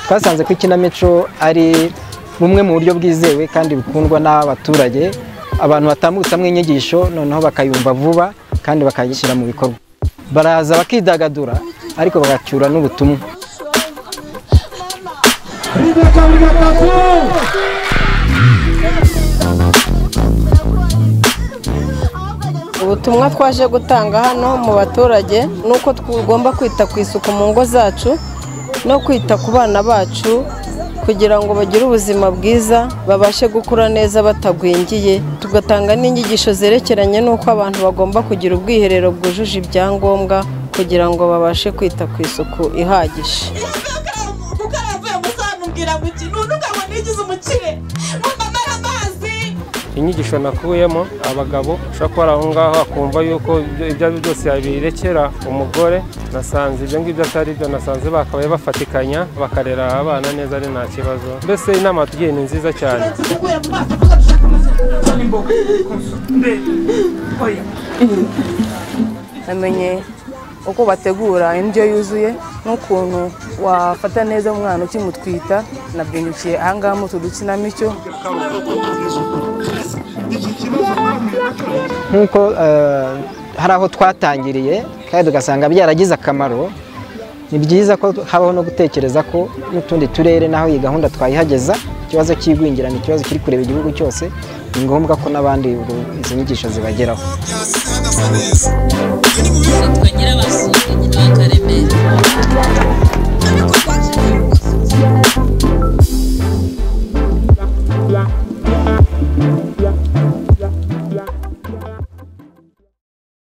twasanze ko ikinamico ari bumwe mu buryo bwizewe kandi bukundwa n'abaturage abantu batambutsamo inyigisho noneho bakayumva vuba kandi bakayishyira mu bikorwa baraza bakidagadura ariko bagacyura n'ubutumwa ubutumwa twaje gutanga hano mu baturage ni uko tugomba kwita ku isuku mu ngo zacu no kwita ku bana bacu kugira ngo bagire ubuzima bwiza babashe gukura neza batagwingiye tugatanga n'inyigisho zerekeranye n'uko abantu bagomba kugira ubwiherero bwujuje ibyangombwa kugira ngo babashe kwita ku isuku ihagije kuko aravuye mu sana umbwira ngo iki nuntu ukabona yigize umukire mama amazi inyigisho nakuyemo abagabo ushobora kuba ari aho ngaho akumva yuko ibyo ibyo ari byo byose yabirekera umugore nasanze ibyo ngibyo atari byo nasanze bakabaye bafatikanya bakarera abana neza ari nta kibazo mbese inama tugiye ni nziza cyane kuguye mu maso kuko dushaka namenye uko bategura indyo yuzuye n'ukuntu wafata neza umwana ukimutwita nabyungukiye ahangaha mu utu dukinamico nk'uko eh, hari aho twatangiriye kandi tugasanga byaragize akamaro ni byiza ko habaho no gutekereza ko n'utundi turere naho iyi gahunda twayihageza ikibazo cy'igwingira ni ikibazo kiri kureba igihugu cyose ni ngombwa ko n'abandi ubu- izi nyigisho zibageraho twongera basura bakaremera